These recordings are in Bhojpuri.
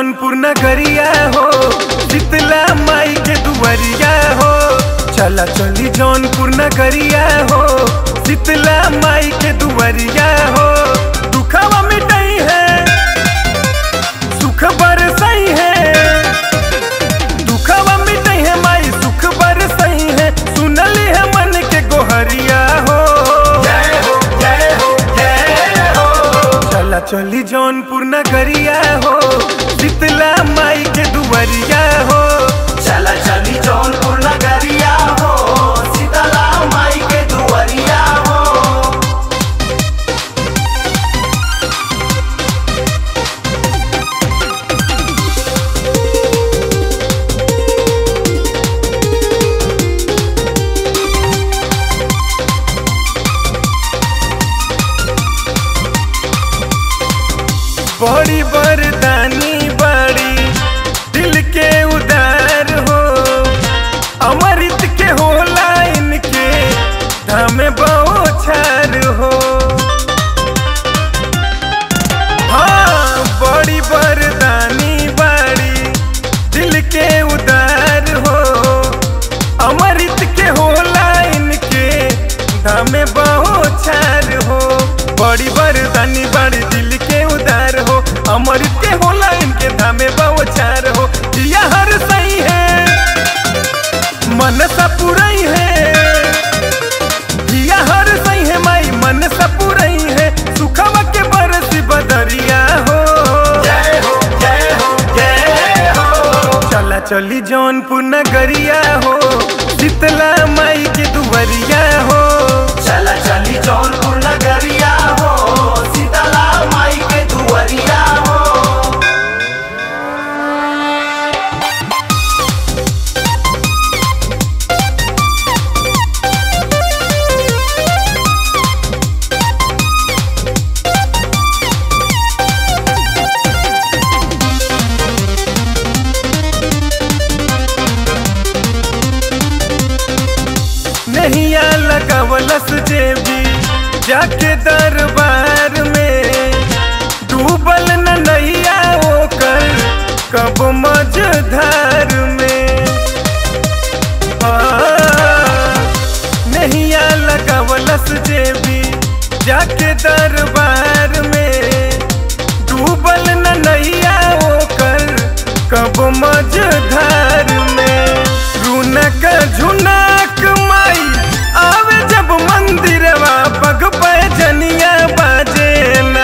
जौनपुर नगरिया हो शीतला माई के दुवरिया हो चला चली जौनपुर नगरिया हो शीतला माई के दुवरिया हो दुखवा मिटाई है सुख बरसई है दुखवा मिटाई है माई सुख बरसई है सुनली है मन के गोहरिया हो जय हो जय हो जय हो चला चली जौनपुर नगरिया हो शीतला माई के दुवरिया हो चला चली जौनपुर नगरिया हो शीतला माई के दुआरिया हो बड़ी बरदानी बड़ी दिल के उदार हो अमृत के होला इनके धाम बौछार हो हाँ बड़ी बरदानी बड़ी दिल के उदार हो अमृत के होला इनके धाम बौछार हो बड़ी बरदानी बड़ी दिल के उदार हो अमृत के होला इनके धामे बौछार हो दिया हर सही है मन सा पुरई है दिया हर सही है माई मन सा पुरई है सुखवा के बरसी बदरिया हो जय हो जय हो जय हो चला चली जौनपुर नगरिया हो शीतला माई के दुवरिया हो चला चली जौनपुर नगरिया हो शीतला माई के दुआरिया हो नैया लगावलस जेबी जाके दरबार में डूबल न नैया ओकर कब मझधार में आ, नैया लगावलस जेबी जाके दरबार में डूबल न नैया ओकर कब मझधार में रुनक झुनक माई आवे जब मंदिरवा पग पैजनिया बाजेना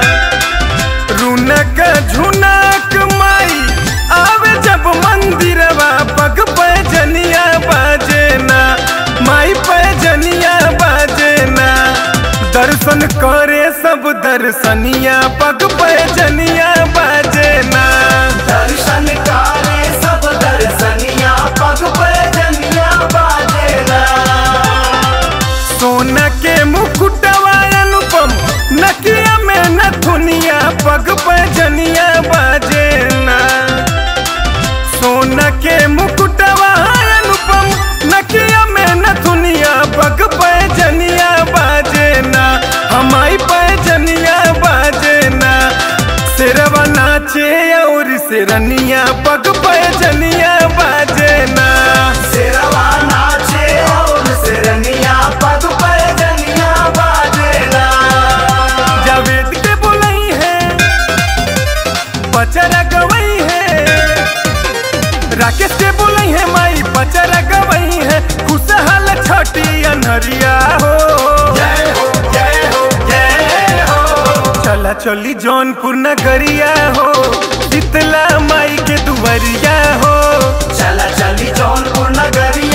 रुनक झुनक माई आवे जब मंदिरवा पग पैजनिया बाजेना माई पैजनिया बाजेना दर्शन करे सब दर्शनिया पग पैजनिया बाजेना दर्शन करे सब दर्शनिया पग पे जनिया बाजेला सोना के मुकुटवा अनुपम नकिया में नथुनिया पग पैजनिया बाजेना सोना के मुकुटवा अनुपम नकिया में नथुनिया पग पैजनिया बाजेना हमाई पैजनिया बाजेना सिरवा नाचे और सिरनिया पग पैजनिया बाजेना सिरवा नाचे और सिरनिया पग पे जनिया बाजेला जावेद के बोलई है पचरा गवई है राकेश के बोलई है माई पचरा गवई है खुशहाल छठी अनहरिया हो जय हो जय हो जय हो चला चली जौनपुर नगरिया हो शीतला माई के दुवरिया हो चला चली जौनपुर नगरिया